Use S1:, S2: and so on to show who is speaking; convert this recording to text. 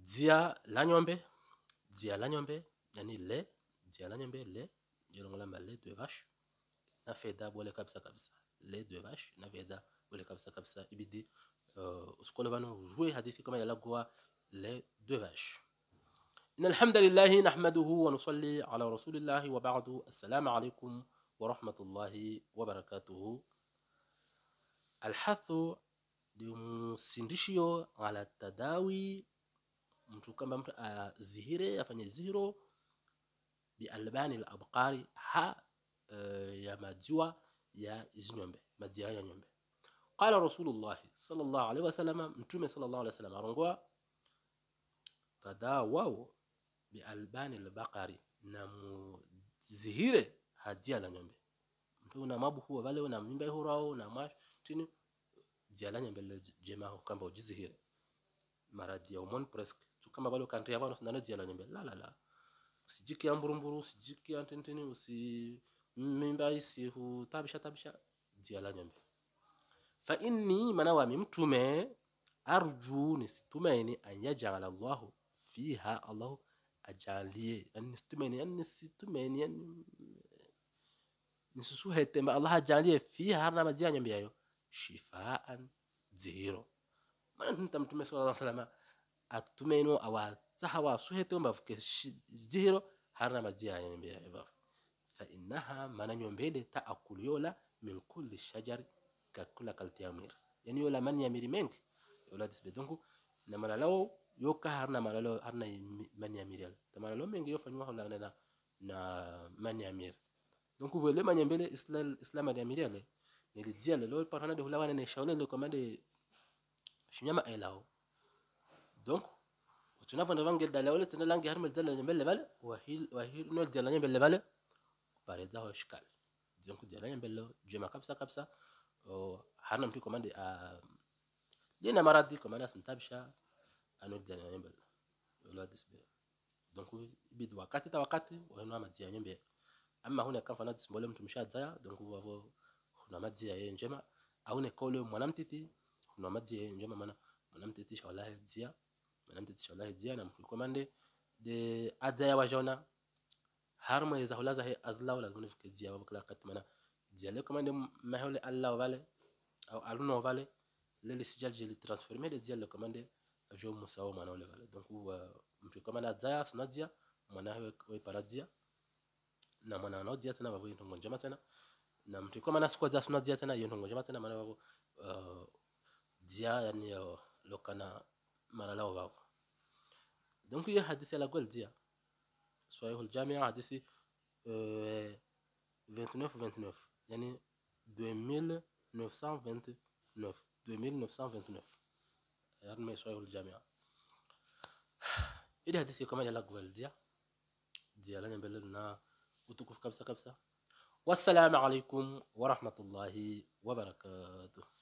S1: dzia la nyombe dzia la nyombe yani le dzia la nyombe le yolongolamba le de vache na fedha bole kabisa kabisa le de vache na fedha bole kabisa kabisa ibidi uh, usikole vano ujue hadithi kama yalagwa le de vache إن الحمد لله نحمده ونصلي على رسول الله وبعد السلام عليكم ورحمة الله وبركاته الحث limusindishio ala tadawi mtu kama mtu azihire afanye zihiro bialbani labqari ha uh, ya maziwa ya zinyombe maziwa ya nyombe qala rasulullahi sallallahu alaihi wasallam mtume sallallahu alaihi wasallam arongoa tadawaw bialbani albaqari na muzihire hadia la nyombe mtu una mabu huwa vale una mimba hurao na mashini jialanya mbele jema ho kamba ujizihire maradi ya umon presque tu kama balo kantri yavano sinana jialanya mbele la la la usijiki ya mburumburu usijiki ya ntintini usi mimba isi hu tabisha tabisha jialanya mbele fa inni manawami mtume arju nisitumaini an yajala allahu fiha allahu ajalie yani nisitumaini yani nisitumaini yani nisusuhetemba allah ajalie fiha harna mazia nyambi yayo shifaan zihiro mana nta mtume sallallahu alaihi wasallam atumaino awa tahawa suhetemba fuke zihiro harna mazia nyambi yayo fa innaha mana nyombele taakulu yola min kulli shajari kakula kaltiamir yani yola man yamiri mengi yola disbe donc na malalao yoka harna malalao harna man yamiri yala ta malalao mengi yofanywa hola na na man yamir donc vele manyembele islam islam yamiri yale nilidzia lelo parana de hulawana ne shaule le komande shinyama elao donc tunavanda vangel dala wala tana langi harmal dala nyembele bale wahil wahil no dala nyembele bale pare da ho shikal donc dala nyembele jema kabisa kabisa o harna mtu komande a lina maradi komande asimtabisha ano dala nyembele wala disbe donc bid wakati ta wakati wa madia nyembele ama huna kan fana dismbole mtu mshadzaya donc wavo huna madzi ya yeye njema au ne kole mwanamtiti huna madzi ya yeye njema maana mwanamtiti shawala dzia mwanamtiti shawala dzia na mkul komande de adzaya wajona har mo yeza hulaza he azla wala zuni fike dzia wavo kala kat maana dzia le komande mahole allah vale au aluno vale le le sijal je le transformer le dzia le komande ajo musawo mwana wale vale donc mtu komande adzaya suna dzia mwana we paradzia na mwana anaodzia tena vavo ntongo njema tena na mtu kwa maana sikwa za suna dzia tena ntongo njema tena maana vavo uh, dzia yani uh, lokana mara lao vavo donc hiyo hadithi la gol dzia swahih aljamia hadithi uh, 29 29 yani 2929 2929 yani swahih aljamia ile hadithi kama la gol dzia dzia la nyambele na utukufu kabisa kabisa wassalamu alaikum warahmatullahi wabarakatuh